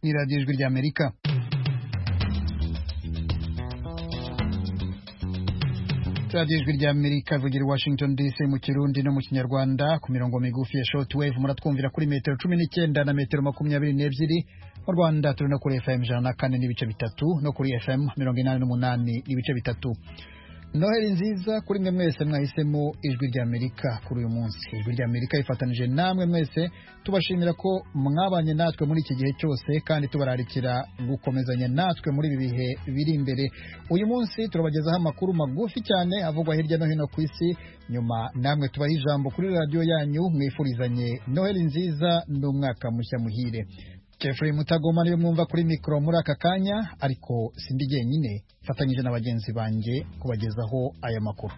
ni radiyo ijwi ry'amerika radiyo ijwi ry'amerika ivugira i washington dc mu kirundi no mu kinyarwanda ku mirongo migufi ya short wave muratwumvira kuri metero cumi n'icyenda na metero makumyabiri n'ebyiri mu rwanda turi no kuri fm ijana na kane n'ibice bitatu no kuri fm mirongo inani n'umunani n'ibice bitatu noheli nziza kuri mwe mwese mwahisemo ijwi ry'amerika kuri uyu munsi ijwi ry'amerika ifatanije namwe mwese tubashimira ko mwabanye natwe muri iki gihe cyose kandi tubararikira gukomezanya natwe muri ibi bihe biri imbere uyu munsi turabagezaho amakuru magufi cyane avugwa hirya no hino ku isi nyuma namwe tubaha ijambo kuri radiyo yanyu mwifurizanye noheli nziza n'umwaka mushya muhire Jeffrey Mutagoma niwe mwumva kuri mikoro muri aka kanya ariko sindi jyenyine mfatanyije na bagenzi banjye kubagezaho aya makuru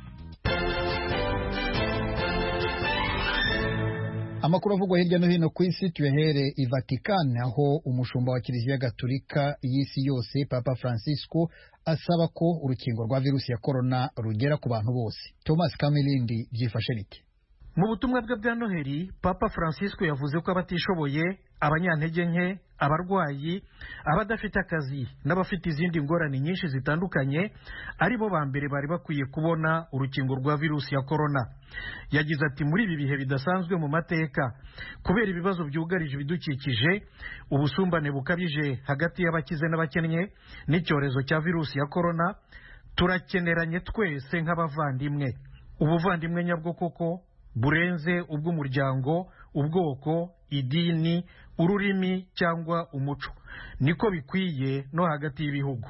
amakuru avugwa hirya no hino ku isi tuyahere i Vatican aho umushumba wa kiliziya gatolika y'isi yose papa francisco asaba ko urukingo rwa virusi ya korona rugera ku bantu bose thomas kamilindi byifashe bite mu butumwa bwe bwa noheli papa francisco yavuze ko abatishoboye abanyantege nke abarwayi abadafite akazi n'abafite izindi ngorane nyinshi zitandukanye ari bo ba mbere bari bakwiye kubona urukingo rwa virusi ya korona yagize ati muri ibi bihe bidasanzwe mu mateka kubera ibibazo byugarije ibidukikije ubusumbane bukabije hagati y'abakize n'abakennye n'icyorezo cya virusi ya korona turakeneranye twese nk'abavandimwe ubuvandimwe nyabwo koko burenze ubw'umuryango ubwoko idini ururimi cyangwa umuco niko bikwiye no hagati y'ibihugu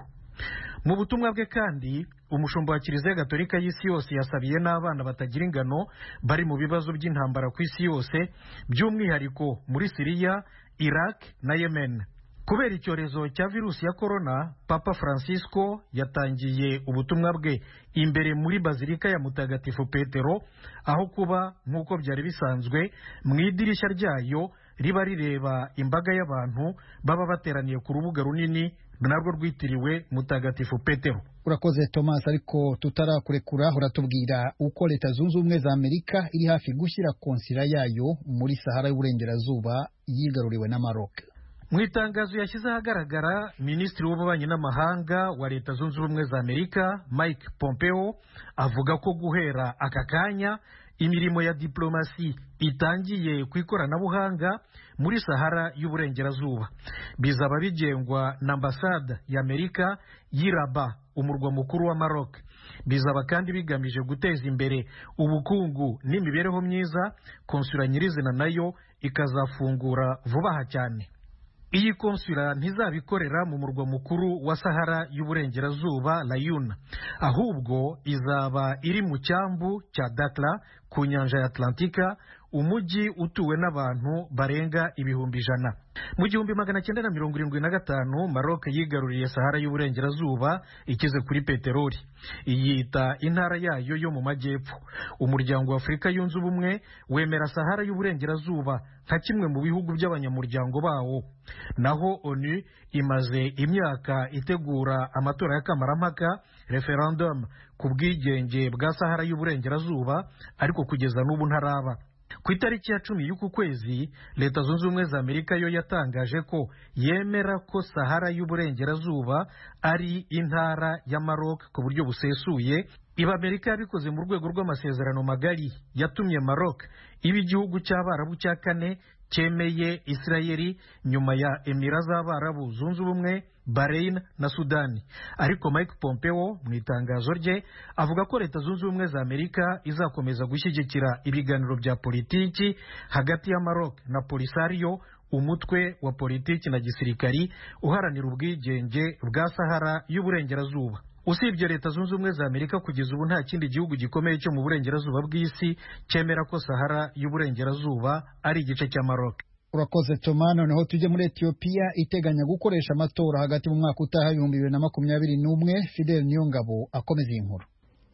mu butumwa bwe kandi umushumba wa kiliziya gatolika y'isi yose yasabiye n'abana batagira ingano bari mu bibazo by'intambara ku isi yose by'umwihariko muri siriya iraq na yemen kubera icyorezo cya virusi ya korona papa francisco yatangiye ubutumwa bwe imbere muri bazilika ya mutagatifu petero aho kuba nk'uko byari bisanzwe mu idirishya ryayo riba rireba imbaga y'abantu baba bateraniye ku rubuga runini narwo rwitiriwe mutagatifu petero urakoze thomas ariko tutarakurekura uratubwira uko leta zunze ubumwe za amerika iri hafi gushyira konsila yayo muri sahara y'uburengerazuba yigaruriwe na maroc mu itangazo yashyize ahagaragara minisitiri w'ububanyi n'amahanga wa leta zunze ubumwe za amerika mike pompeo avuga ko guhera aka kanya imirimo ya diplomasi itangiye ku ikoranabuhanga muri sahara y'uburengerazuba bizaba bigengwa na ambasade y'amerika y'iraba umurwa mukuru wa maroc bizaba kandi bigamije guteza imbere ubukungu n'imibereho myiza konsula nyirizina nayo ikazafungura vuba aha cyane iyi konsula ntizabikorera mu murwa mukuru wa sahara y'uburengerazuba layuna ahubwo izaba iri mu cyambu cya dakla ku nyanja ya atlantika umujyi utuwe n'abantu barenga ibihumbi ijana mu gihumbi magana cyenda na mirongo irindwi na gatanu maroc yigaruriye sahara y'uburengerazuba ikize kuri peteroli iyita intara yayo yo mu majyepfo umuryango wa afurika yunze ubumwe wemera sahara y'uburengerazuba nka kimwe mu bihugu by'abanyamuryango bawo naho onu imaze imyaka itegura amatora y'akamarampaka referendum ku bwigenge bwa sahara y'uburengerazuba ariko kugeza n'ubu ntaraba ku itariki ya cumi y'uku kwezi leta zunze ubumwe za amerika yo yatangaje ko yemera ko sahara y'uburengerazuba ari intara ya maroc ku buryo busesuye iba amerika yabikoze mu rwego rw'amasezerano magari yatumye maroc iba igihugu cy'abarabu cya kane cyemeye isirayeli nyuma ya emira z'abarabu zunze ubumwe bahrain na sudani ariko mike pompeo mu itangazo rye avuga ko leta zunze ubumwe za amerika izakomeza gushyigikira ibiganiro bya politiki hagati ya maroc na polisario umutwe wa politiki na gisirikari uharanira ubwigenge bwa sahara y'uburengerazuba usibye leta zunze ubumwe za amerika kugeza ubu nta kindi gihugu gikomeye cyo mu burengerazuba bw'isi cyemera ko sahara y'uburengerazuba ari igice cya maroc urakoze toma noneho tujye muri etiyopiya iteganya gukoresha amatora hagati mu mwaka utaha ibihumbi bibiri na makumyabiri n'umwe fidel niyongabo akomeza iyi nkuru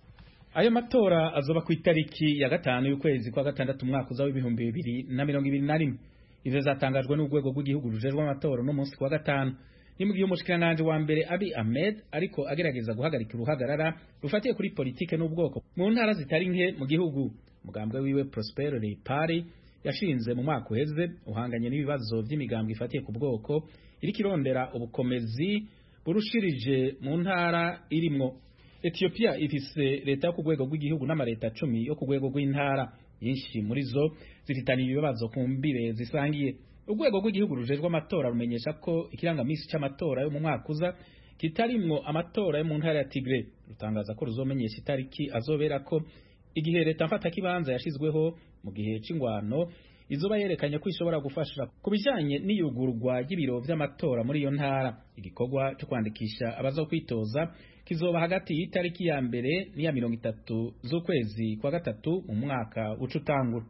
ayo matora azoba ku itariki ya gatanu y'ukwezi kwa gatandatu umwaka uza w'ibihumbi bibiri na mirongo ibiri na rimwe ivyo zatangajwe n'urwego rw'igihugu rujejwe amatora no munsi kwa gatanu ni mu gihe umushikiranganji wa mbere abi ahmed ariko agerageza guhagarika uruhagarara rufatiye kuri politike n'ubwoko mu ntara zitari nke mu gihugu umugambwe wiwe prosperity party yashinze mu mwaka uheze uhanganye n'ibibazo by'imigambwe ifatiye ku bwoko iriko irondera ubukomezi burushirije mu ntara irimwo Ethiopia ifise leta yo ku rwego rw'igihugu n'amareta cumi yo ku rwego rw'intara nyinshi muri zo zifitaniye ibibazo ku mbire zisangiye urwego rw'igihugu rujejwe amatora rumenyesha ko ikirangamisi c'amatora yo mu mwaka uza kitarimwo amatora yo mu ntara ya Tigre rutangaza ko ruzomenyesha itariki azobera ko igihe leta mfata kibanza yashizweho mu gihe c'ingwano izoba yerekanye ko ishobora gufasha ku bijanye n'iyugurwa ry'ibiro vy'amatora muri iyo ntara igikorwa cyo kwandikisha abazokwitoza kizoba hagati y'itariki ya mbere n'iya mirongo itatu z'ukwezi kwa gatatu mu mwaka uca utangura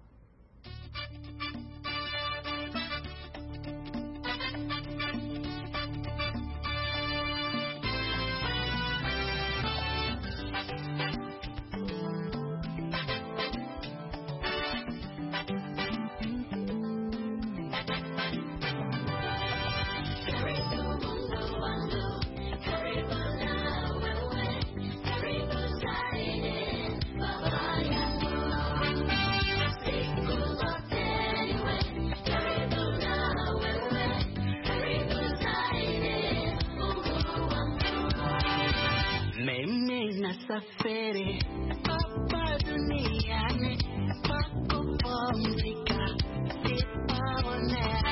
Mimi nasafiri hapa duniani kwa kupumzika, sipaonea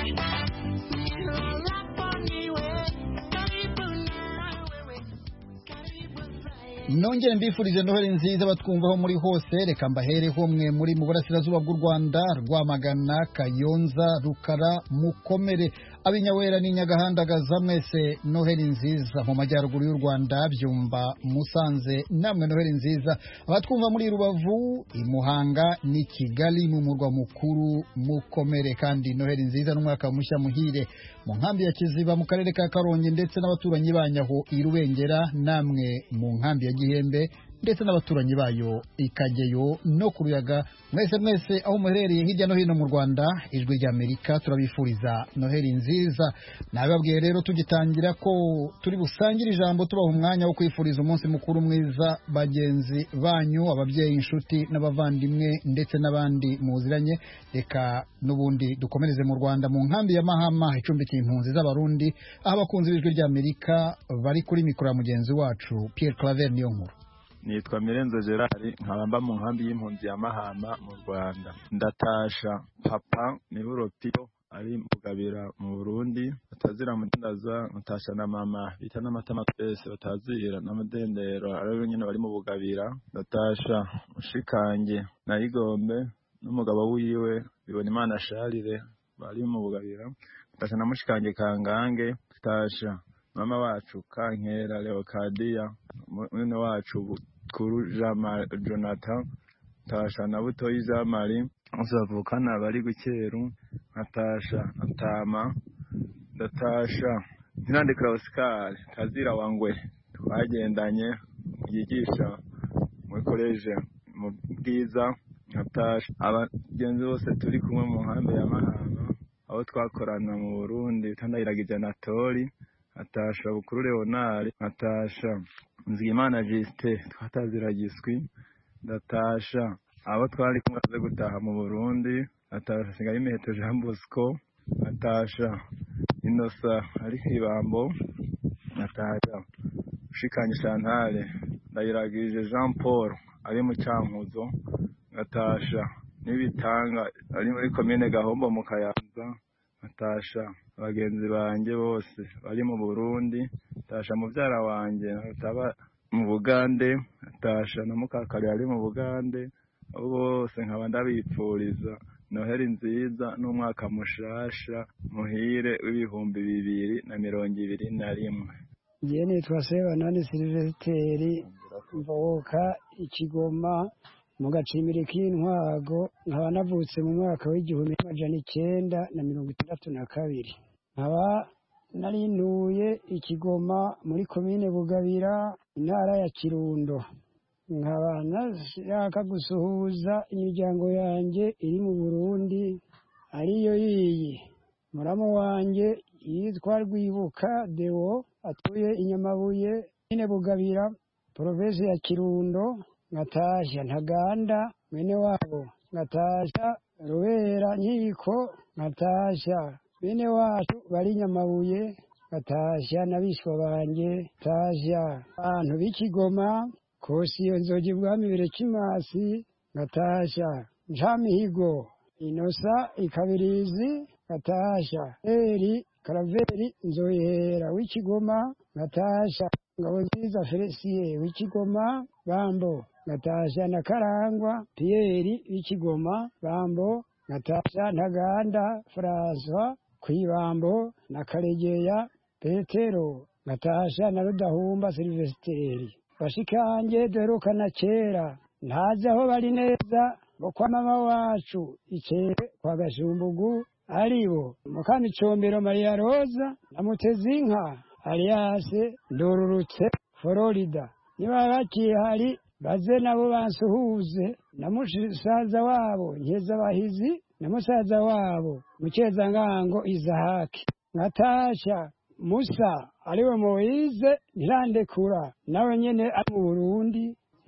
nilalapo niwe karibu na wewe, karibu zaidi. nongere mbifurije noheli nziza batwumvaho muri hose reka mbahereho mwe muri mu burasirazuba bw'u rwanda rwamagana kayonza rukara mukomere abinyawera n'inyagahandagaza mwese noheli nziza mu majyaruguru y'u rwanda byumba musanze namwe noheli nziza abatwumva muri rubavu imuhanga ni kigali mu murwa mukuru mukomere kandi noheli nziza n'umwaka mushya muhire mu nkambi ya kiziba mu karere ka karongi ndetse n'abaturanyi banyaho i rubengera namwe mu nkambi ya gihembe ndetse n'abaturanyi bayo ikageyo no ku ruyaga mwese mwese aho muherereye hirya no hino mu rwanda ijwi ry'amerika turabifuriza noheli nziza nabibabwiye rero tugitangira ko turi busangire ijambo tubaha umwanya wo kwifuriza umunsi mukuru mwiza bagenzi banyu ababyeyi inshuti n'abavandimwe ndetse n'abandi muziranye reka n'ubundi dukomereze mu rwanda mu nkambi ya mahama icumbikiye impunzi z'abarundi aho abakunzi b'ijwi ry'amerika bari kuri mikoro ya mugenzi wacu pierre claver niyo nkuru nitwa mirenzo gerard nkaba mba mu nkambi y'impunzi ya mahama mu rwanda ndatasha papa niburopiyo ari mugabira mu burundi batazira mudandaza nkatasha na mama bita n'amatama twese batazira n'amadendero aribo nyine bari mu bugabira ndatasha mushikange na igombe n'umugabo wiwe bibona imana sharire bari mu bugabira ndatasha na mushikange kangange ndatasha mama wacu kankera leokadiya mwene wacu kuru jonathan ntasha na butoyi jean marie bavukana bari gukeru nkatasha atama ndatasha ntirandikira oscar tazira wangwe twagendanye yigisha muri koleje mu bwiza nkatasha abagenzi bose turi kumwe mu nkambi ya mahama aho twakorana mu burundi tandahiragije anatori nkatasha bukuru leonard nkatasha nzigimana jisite twatazira giswi ndatasha abo twari kumwe baze gutaha mu burundi natasha sigaye imiheto jean bosco natasha inosa ari ibambo natasha ushikanye chantale ndayiragije jean paul ari mu cyankuzo natasha n'ibitanga ari muri komine gahombo mu kayanza natasha abagenzi banjye bose bari mu burundi natasha mubyara wanjye nataba mu bugande natasha na mukakari ari mu bugande abo bose nkaba ndabipfuriza noheli nziza n'umwaka mushasha muhire w'ibihumbi bibiri na mirongo ibiri na rimwe njye nitwa sebanani silivesiteri mvuka ikigoma mu gacimbiri k'intwago nkaba navutse mu mwaka w'igihumbi n'amajana icyenda na mirongo itandatu na kabiri nkaba narinuye ikigoma muri komine bugabira intara ya kirundo nkaba nashaka gusuhuza imiryango yanjye iri mu burundi ariyo yiyi muramu wanjye yitwa rwibuka deo atuye inyamabuye nyine bugabira provinsi ya kirundo nkatasha ntaganda mwene wabo nkatasha rubera nkiko nkatasha bene wacu bari nyamabuye batashya n'abishwa banjye tasha abantu b'ikigoma kosiyo nzogi bwami birekimasi gatasha ncamihigo inosa ikabirizi gatasha eri karaveri nzoyihera w'ikigoma gatasha ngabo nziza felisiye w'ikigoma bambo gatasha na karangwa piyeri w'ikigoma bambo gatasha ntaganda francois kwibambo na karegeya petero gatasha na rudahumba silvesiteri bashikanje duherukana kera ntazi aho bari neza bo kwa mama wacu icere kwa gashumbugu aribo mukamicombero mariya roza na mutezinka aliyase ndururutse florida niba bakihari baze nabo bansuhuze na musaza wabo nkezabahizi na musaza wabo mukezangango izahaki natasha musa ariwe moyize ntirandekura nawe nyene ari mu burundi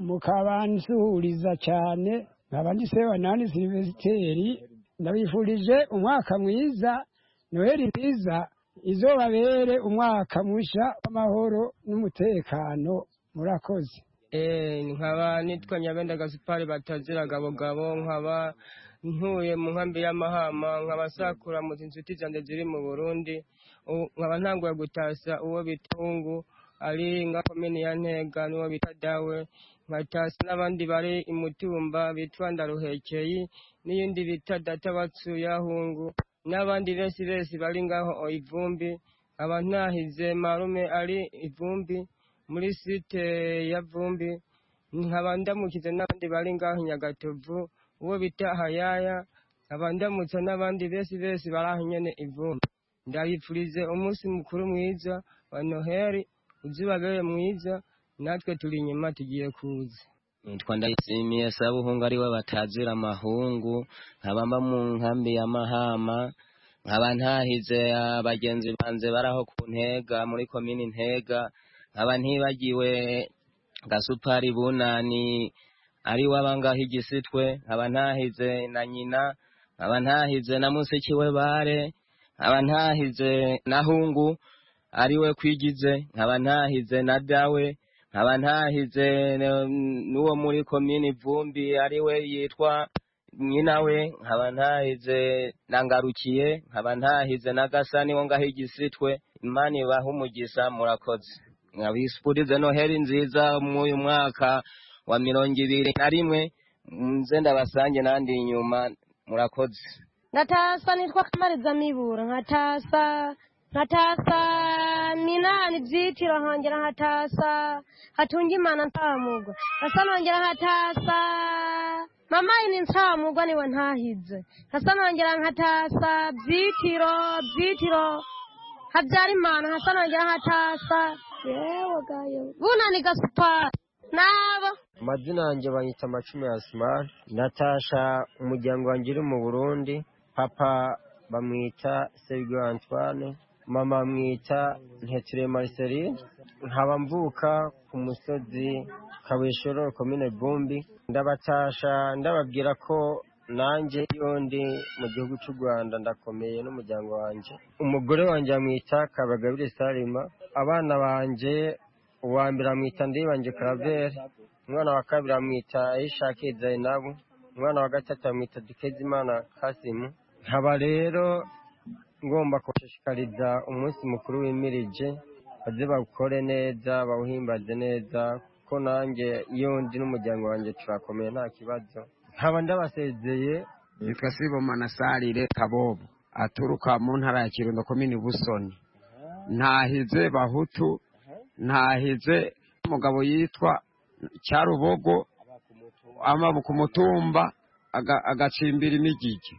mukabansuhuriza cyane nkaba ndi se wa nani silvesiteri ndabifurije umwaka mwiza noheli nziza izobabere umwaka musha w'amahoro n'umutekano murakoze Eh, nkaba nitwa nyabenda gasupari batazira gabogabo nkaba ntuye mu nkambi y'amahama nkaba sakura mu inshuti zanjye ziri mu burundi U- nkaba ntanguye gutasa uwo bita hungu ari nga komini ya ntega n'uwo bita dawe nkatasa n'abandi bari imutumba bitwa ndaruhekeye n'iyindi bita data batsuye hungu n'abandi benshi benshi bari ngaho o ivumbi nkaba ntahize marume ari ivumbi muri site ya vumbi nkaba ndamukize n'abandi bari ngaho nyagatovu uwo bita hayaya nkaba ndamutse n'abandi benshi benshi bari aho nyene ivumbi ndabifurize umunsi mukuru mwiza wa noheli uzibagere mwiza natwe turi inyuma tugiye kuza nitwa ndayishimiye sabuhungu ariwe batazira amahungu nkaba mba mu nkambi ya mahama nkaba ntahize abagenzi banze baraho ku ntega muri komini ntega nkaba ntibagiwe gasupari bunani ariwe abangaho igisitwe nkaba ntahize na nyina nkaba ntahize na musiki we bare nkaba ntahize na hungu ariwe kwigize nkaba ntahize na dawe nkaba ntahize n- n'uwo muri komini vumbi ariwe yitwa nyina we nkaba ntahize na ngarukiye nkaba ntahize na gasani wo ngaho igisitwe imana ibaha umugisha murakoze nkabifurize noheli nziza mw'uyu mwaka wa mirongo ibiri na rimwe nze ndabasange nandi inyuma murakoze ngatasa nitwa kamariza mibura nkatasa nkatasa minani byitiro nkongera nkatasa hatunga imana ntamugwa nkasa nongera nkatasa mama ini ntamugwa niwe ntahize nkasa nongera nkatasa byitiro byitiro habyara imana nkasa nongera nkatasa yewe gayo bunani gasupari nabo amazina yanjye banyita amacumi ya simari natasha umuryango wanjye uri mu burundi papa bamwita sergio antoine mama bamwita ntetire marceline nkaba mvuka ku musozi kabeshoro komine vumbi ndabatasha ndababwira ko nanjye iyo ndi mu gihugu cy'u rwanda ndakomeye n'umuryango wanjye umugore wanjye bamwita kabagabire salima abana banjye uwa mbere amwita ndibanje karaveri umwana wa kabiri amwita ayishake zainabu umwana wa gatatu amwita dukezimana kasimu nkaba rero ngomba kubashishikariza umunsi mukuru wimirije baze bawukore neza bawuhimbaze neza ko nanjye iyo ndi n'umuryango wanjye turakomeye nta kibazo nkaba ndabasezeye yitwa sibomana sarire kabobo aturuka mu ntara ya kirundo komini busoni ntahize bahutu ntahize umugabo yitwa cyarubogo amabu ku mutumba aga- agacimbira imigigi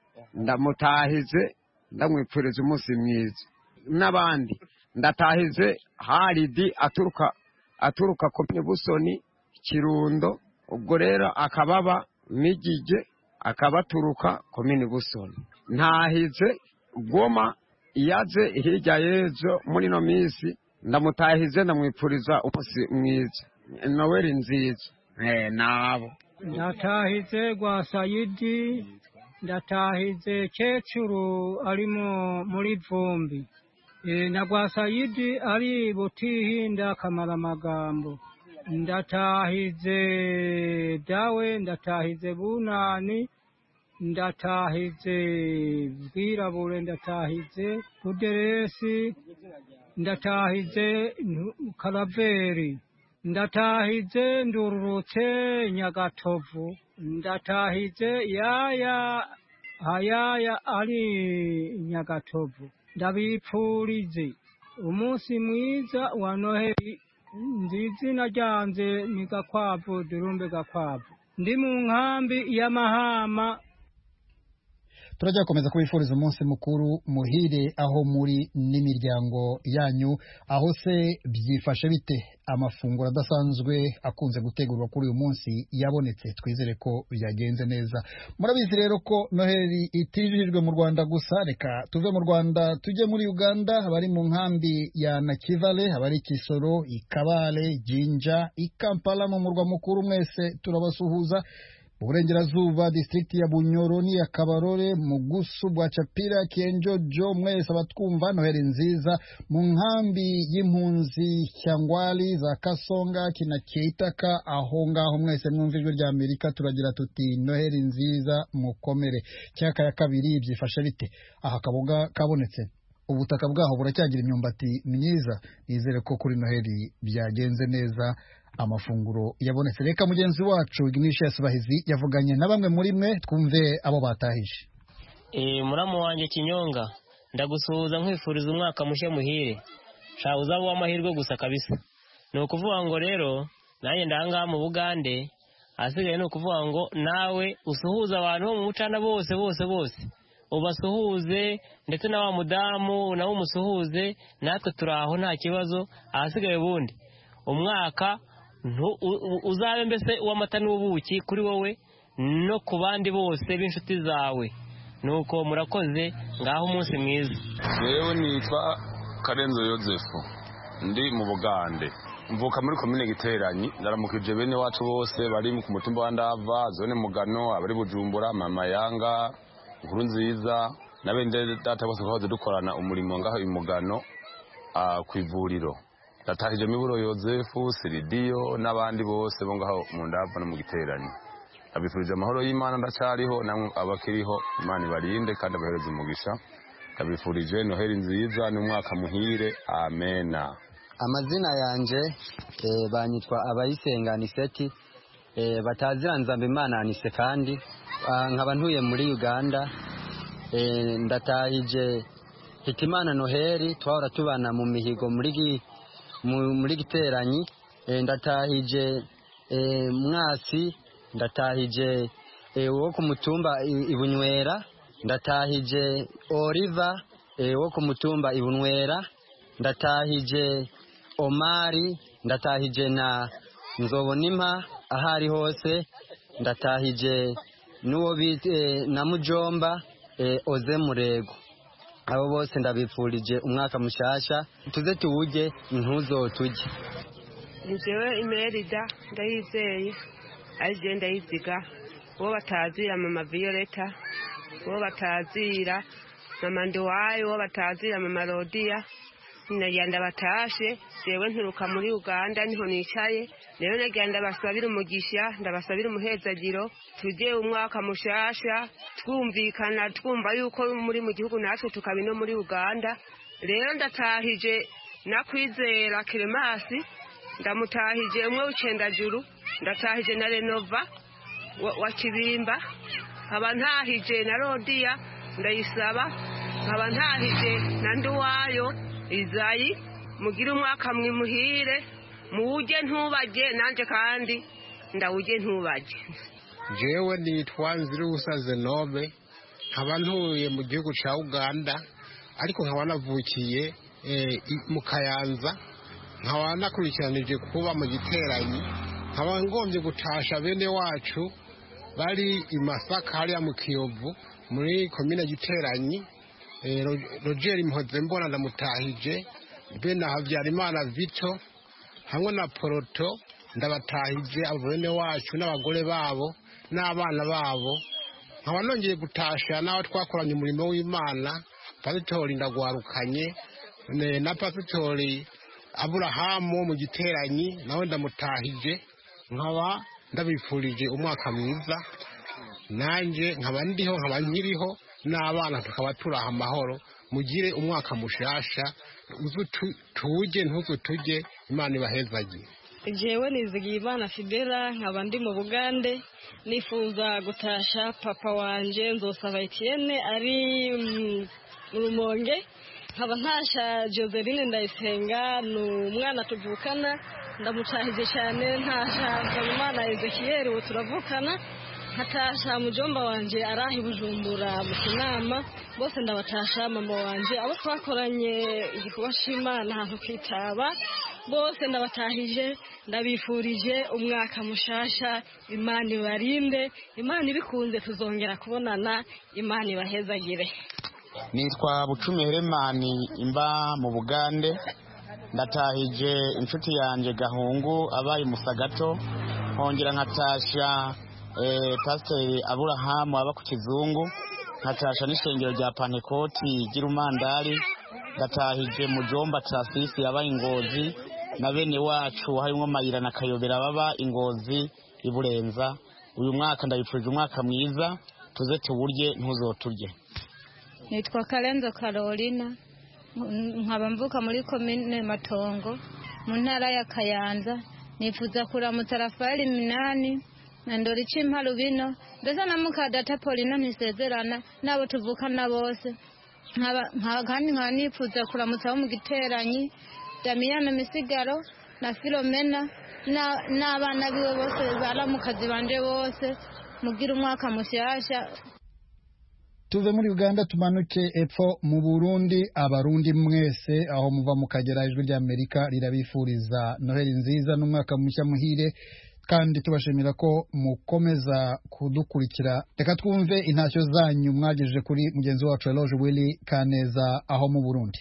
ndamutahize ndamwipfuriza umunsi mwiza n'abandi ndatahize haridi aturuka aturuka komini busoni kirundo ubwo rero akababa migige akabaturuka komini busoni ntahize goma yaze hirya y'ejo muri ino minsi ndamutahize ndamwipfuriza umunsi mwiza noweli nziza eh nabo natahize rwa sayidi ndatahize kecuru ari mu- muri vumbi e, na gwasayidi ari butihinda kamaramagambo ndatahize dawe ndatahize bunani ndatahize bwirabure ndatahize buderesi ndatahize Ntu- karaveri ndatahize ndururutse nyagatovu ndatahize yaya hayaya ari nyagatovu ndabipfurize umunsi mwiza wa noheli ndi izina ryanje ni gakwavu durumbe gakwavu ndi mu nkambi y'amahama turajya gukomeza kubifuriza umunsi mukuru muhire aho muri n'imiryango yanyu aho se byifashe bite amafunguro adasanzwe akunze gutegurwa kuri uyu munsi yabonetse twizere ko byagenze neza murabizi rero ko noheli itijijwe mu rwanda gusa reka tuve mu rwanda tujye muri uganda abari mu nkambi ya nakivale abari kisoro ikabale jinja ikampala mu murwa mukuru mwese turabasuhuza uburengerazuba district ya bunyoro n'iya kabarore mugusu bwa capira kienjojo mwese abatwumva noheli nziza mu nkambi y'impunzi cyangwali za kasonga kina keitaka aho ngaho mwese mwumva ijwi rya amerika turagira tuti noheli nziza mukomere cyaka ya kabiri byifashe bite aha kaboga kabonetse ubutaka bwaho buracyagira imyumbati myiza nizere ko kuri noheli byagenze neza amafunguro yabonetse reka mugenzi wacu ignatius bahizi yavuganye na bamwe muri mwe twumve abo batahije Eh, muramu wanjye kinyonga ndagusuhuza nkwifuriza umwaka mushya muhire sha uzaba uw'amahirwe gusa kabisa ni ukuvuga ngo rero nanjye ndangaha mu bugande ahasigaye ni ukuvuga ngo nawe usuhuze abantu bo mu mucana bose bose bose ubasuhuze ndetse na wa mudamu nawe umusuhuze natwe turi aho nta kibazo ahasigaye ubundi umwaka ntu- u- u- uzabe mbese uw'amata n'ubuki kuri wowe no ku bandi bose b'inshuti zawe nuko murakoze ngaho umunsi mwiza yewe nitwa karenzo yozefu ndi mu bugande mvuka muri komine giteranyi ndaramukije bene wacu bose bari ku mutumba wa ndava zone mugano abari bujumbura mama yanga inkuru nziza na bene data bose twahoze dukorana umurimo ngaho i mugano ah, ku ivuriro ndatahije miburo yozefu siridiyo n'abandi bose bo ngaho mu ndava no mu giteranyi abifurije amahoro y'imana ndacyariho namwe abakiriho imana ibarinde kandi abahereze umugisha ndabifurije noheli nziza n'umwaka muhire amena amazina yanje eh, banyitwa abayisenga aniseti eh, batazira nzamba imana anise kandi ah, nkaba ntuye muri uganda eh, ndatahije hitimana noheli twahora tubana mu mihigo muri gi- mu- muri giteranyi eh, ndatahije eh, mwasi ndatahije eh, wo ku mutumba i- ibunywera ndatahije oliva eh, wo ku mutumba ibunywera ndatahije omari ndatahije na nzobonimpa aho ari hose ndatahije n'uwo bita eh, na mujomba eh, oze murego abo bose ndabifurije umwaka mushasha tuze tuwurye ntuzotujye njyewe imerida ndayizeye ariyo ndayiziga uwo batazira mama violeta uwo batazira mama nduwayo uwo batazira mama rodiya nagira ndabatashe jewe nturuka muri uganda niho nicaye rero nagira ndabasabira umugisha ndabasabira umuhezagiro tujye umwaka mushasha twumvikana twumva yuko muri mu gihugu natwe tukaba no muri uganda rero ndatahije nakwizera kiremasi ndamutahije umwe w'icendajuru ndatahije na renova wa, wa kibimba nkaba ntahije na rodiya ndayisaba nkaba ntahije na nduwayo izayi mugire umwaka mwimuhire muwujye ntubajye nanjye kandi ndawujye ntubajye jewe nitwa nzirusa zenobe nkaba ntuye mu gihugu cya uganda ariko nkaba navukiye eh, i- mu kayanza nkaba nakurikiranije kuba mu giteranyi nkaba ngombye gutasha bene wacu bari i masaka hariya mu kiyovu muri komine giteranyi Eh, Ro- rogeri mpoze mbona ndamutahije be na habyarimana vito hamwe na poroto ndabatahije abo bene wacu n'abagore babo n'abana babo nkaba nongeye gutasha n'abo twakoranye umurimo w'imana pasitori ndagwarukanye ne- na pasitori aburahamu wo mu giteranyi nawe ndamutahije nkaba ndabifurije umwaka mwiza nanjye nkaba ndiho nkaba nkiriho n'abana tukaba turaha amahoro mugire umwaka mushasha uzu tu- tuje ntuzu tujye imana ibahezagiye jewe nizigiye imana fidela nkaba ndi mu bugande nifuza gutasha papa wanje nzosaba etienne ari mm, mu rumonge nkaba ntasha joseline ndayisenga ni umwana tuvukana ndamucahije cyane ntasha nsabimana ezekiyeli ubu turavukana nkatasha mujomba wanje araha i bujumbura mu kinama bose ndabatasha mama wanje abo twakoranye igikorwa c'imana ahantu kwitaba bose ndabatahije ndabifurije umwaka mushasha imana ibarinde imana ibikunze tuzongera kubonana imana ibahezagire nitwa bucumi heremani imba mu bugande ndatahije inshuti yanjye gahungu abaye musagato nkongera nkatasha eh, pasiteri aburahamu aba ku kizungu nkatasha n'ishengero rya pantekoti ry'irumandari ndatahije mujomba trafisi yabaye ingozi na bene wacu harimo mayira na kayobera baba ingozi iburenza uyu mwaka ndabifurije umwaka mwiza tuze tuwurye ntuzoturye nitwa karenzo carolina m- nkaba mvuka muri komine matongo mu ntara ya kayanza nifuza kuramutsa rafaeli minani na ndori cimparu bino mbese na mukadata polina ntisezerana n'abo tuvukana bose Nkaba- nka- kandi nkaba nifuza kuramutsa abo mu giteranyi damiyana misigaro na filomena na- n'abana biwe bose baramukazi banje bose mugira umwaka mushyashya tuve muri uganda tumanuke epfo mu burundi abarundi mwese aho muva mukagera ijwi ry'amerika rirabifuriza noheli nziza n'umwaka mushya muhire kandi tubashimira ko mukomeza kudukurikira reka twumve intashyo zanyu mwagejeje kuri mugenzi wacu eloge willy kaneza aho mu burundi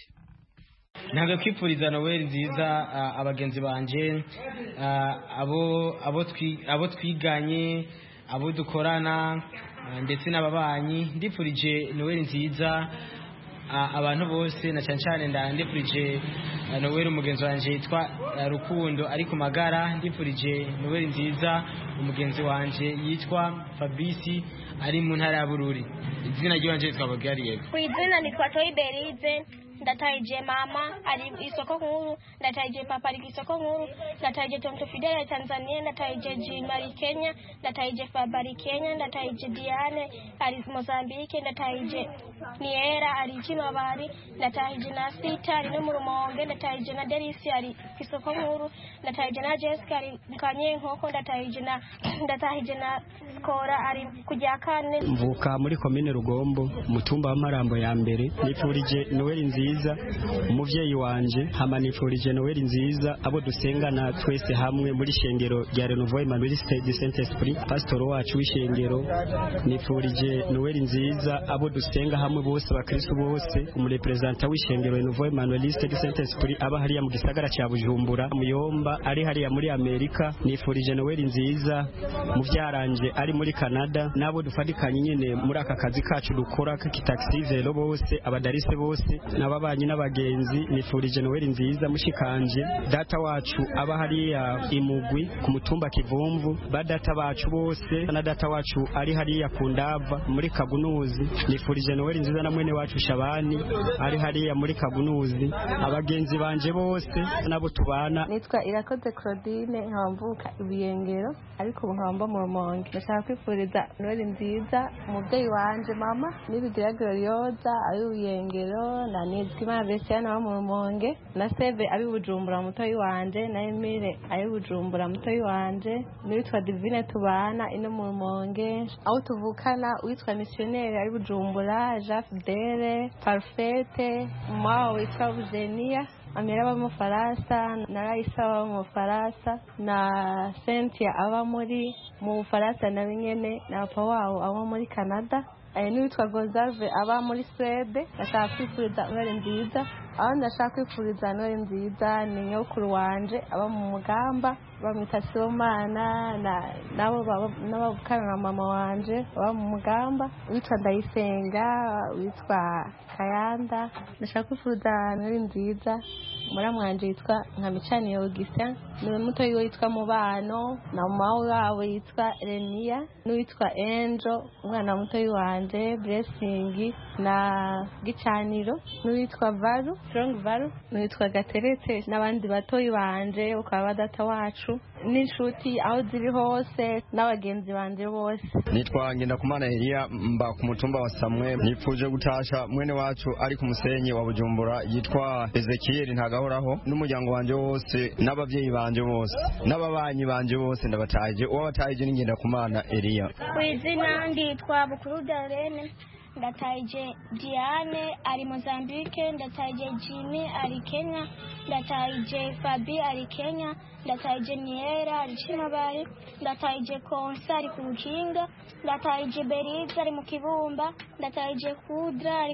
ntabwo kwipfuriza noweli nziza ah, abagenzi banje ah, abo abo twi- abo twiganye abo dukorana ah, ndetse n'ababanyi ndipfurije noweli nziza ah, abantu bose na cyane cyane nda- ndipfurije ah, noweli umugenzi wanjye yitwa ah, rukundo ari ku magara ndipfurije noweli nziza umugenzi wanjye yitwa fabrice ari mu ntara ya bururi izina ry'iwanje yitwa bagariyego ku izina nitwa toyi berize ndatahije mama ari isoko nkuru ndatahije papa ari isoko nkuru ndatahije tonto fidele ya tanzania ndatahije jimari kenya ndatahije fabari kenya ndatahije diane ari mozambike ndatahije niera ari kinobari ndatahije na sita ari no mu rumonge ndatahije na delisi ari isoko nkuru ndatahije na jessica ari kanyenkoko ndatahije na ndatahije na skora ari kujya kane mvuka muri komine rugombo umutumba w'amarambo ya mbere nifurije noweli nziza umuvyeyi wanje hama nifurije noweli nziza abo dusengana twese hamwe muri shengero rya renouveau evangeliste du saint esprit pasitoro wacu w'ishengero nifurije noweli nziza abo dusenga hamwe bose abakristu bose umurepresenta w'ishengero renouveau evangeliste du saint esprit aba hariya mu gisagara cya bujumbura muyomba ari hariya muri amerika nifurije noweli nziza muvyaranje ari muri canada n'abo dufatikanye nyine muri aka kazi kacu dukora k'ikitaxi velo bose abadarise bose n'ababanyi n'abagenzi nifurije noweli nziza mushikanje data wacu aba hariya imugwi ku mutumba kivumvu ba data bacu bose na data wacu ari hariya ku ndava muri kagunuzi nifurije noweli nziza na mwene wacu shabani ari hariya muri kagunuzi abagenzi banje bose nabo tubana nitwa irakoze claudine nkaba mvuka ibiyengero ariko ubu nkaba mba mu rumonge ndashaka kwifuriza noheli nziza umubyeyi wanje mama nibigira glorioza abi buyengero na nizigimana besiana aba mu rumonge na seve abi bujumbura mutoyi wanje na emile abi bujumbura mutoyi wanje n'uwitwa divine tubana ino mu rumonge aho tuvukana uwitwa misiyoneri ari bujumbura jean fidele parfete mama witwa eugenia amira aba mu Bufaransa na Raisa aba mu Bufaransa na Cynthia aba muri mu Bufaransa na nyene na papa wabo aba muri Canada eh, n'uwitwa Gonzalve aba muri Swede ndashaka kwifuriza noheli nziza aho ndashaka kwifuriza noheli nziza ni nyokuru wanje aba mu mugamba bamwita sibomana n'abavukana na mama wanje baba mu mugamba witwa ndayisenga witwa kayanda ndashaka kwifuriza noheli nziza muramu wanje yitwa nkamicaniye augustin niwe muto yiwe yitwa mubano na mama wabo yitwa reniya n'uwitwa enjo umwana muto wanje blessing na gicaniro n'uwitwa varu strong varu n'uwitwa gateretse n'abandi batoyi banje ukaba badata wacu n'inshuti aho ziri hose n'abagenzi banje bose nitwa ngendakumana eliya mba ku mutumba wa samwe nipfuje gutasha mwene wacu ari ku musenyi wa bujumbura yitwa ezekiyeli ntagahoraho n'umuryango wanje wose n'abavyeyi banje bose n'ababanyi banje bose ndabatahije uwo batahije ni ngendakumana eliya ku izina nditwa bukuru darene ndatahije diane ari mozambique ndatahije jimmy ari kenya ndatahije fabi ari kenya ndatahije niera ari cimabare ndatahije konsa ari ku rukinga ndatahije beriza ari mu kibumba ndatahije kudra ari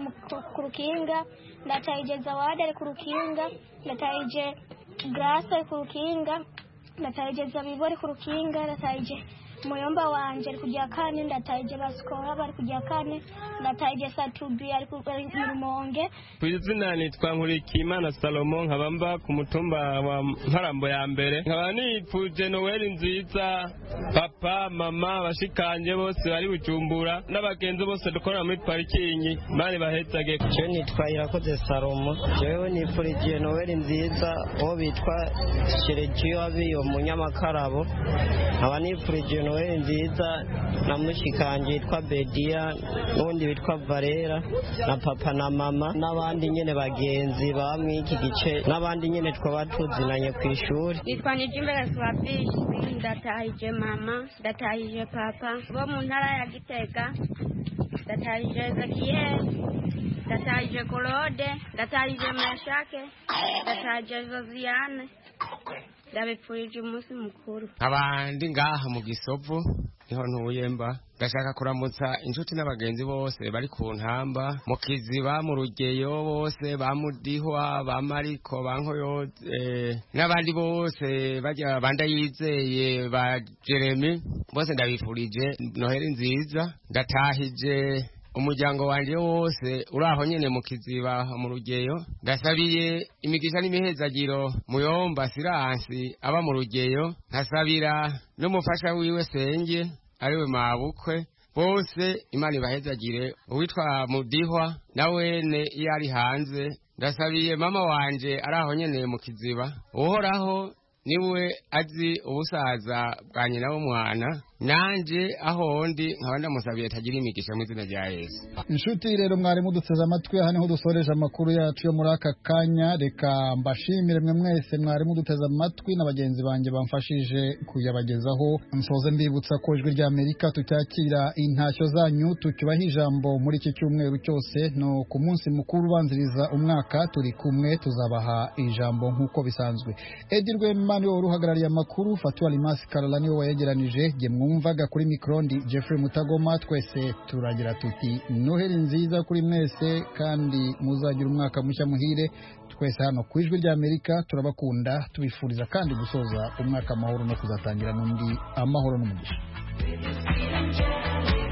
ku rukinga ndatahije zawadi ari ku rukinga ndatahije grasa ari ku rukinga ndatahije zabibu ari ku rukinga ndatahije muyomba wanje ari kujya kane ndatahije basikora bari kujya kane ndatahije satubi ari ku rumonge ku izina nitwa nkurikiyimana salomo nkaba mba ku mutumba wa mparambo ya mbere nkaba nipfuje noweli nziza papa mama bashikanje bose bari bujumbura n'abagenzi bose dukorera muri parikingi bari bahezage je nitwa irakoze salomo jewe nipfurijiye noweli nziza uwo bitwa sheregiyo abiyo munyamakarabo nkaba nipfurijiye noweli nziza na mushikanje yitwa bediya n'undi witwa valera na papa na mama n'abandi nyene bagenzi baba mw'iki gice n'abandi nyene twaba tuzinanye ku ishuri nitwa nijimbere swabishi ndatahije mama ndatahije papa bo mu ntara ya gitega ndatahije ezekiyeli ndatahije claude ndatahije meshake ndatahije josiane ndabipfurije umunsi mukuru abandi ngaha mu gisovu niho ntuye mba ndashaka kuramutsa inshuti n'abagenzi bose bari ku ntamba mu kiziba mu rugeyo bose ba mudihwa ba mariko ba nkoyoze n'abandi bose bajya banda yizeye ba jeremy bose ndabifurije noheli nziza ndatahije umuryango wanje wose uri aho nyene mu kiziba mu rugeyo ndasabiye imigisha n'imihezagiro muyomba siransi aba mu rugeyo nkasabira n'umufasha wiwe senge ariwe mabukwe bose imana ibahezagire uwitwa mudihwa na wene iyo ari hanze ndasabiye mama wanje ari aho nyene mu kiziba uhoraho niwe azi ubusaza bwa nyina w'umwana nanje aho ndi nkaba ndamusabiye atagira imigisha mu izina rya yesu inshuti rero mwari muduteze amatwi aha niho dusoreje amakuru yacu yo muri aka kanya reka mbashimire mwe mwese mwari muduteze amatwi na bagenzi banjye bamfashije kuyabagezaho nsoze mbibutsa ko ijwi rya amerika tucyakira intashyo zanyu tucyubaha ijambo muri iki cyumweru cyose no ku munsi mukuru ubanziriza umwaka turi kumwe tuzabaha ijambo nk'uko bisanzwe edi rwema niwe wari uhagarariye amakuru fatuwa limasi karara niwe wayegeranije jye mwumvaga kuri mikoro ndi jeffrey mutagoma twese turagira tuti noheli nziza kuri mwese kandi muzagira umwaka mushya muhire twese hano ku ijwi rya amerika turabakunda tubifuriza kandi gusoza umwaka amahoro no kuzatangira n'undi amahoro n'umugisha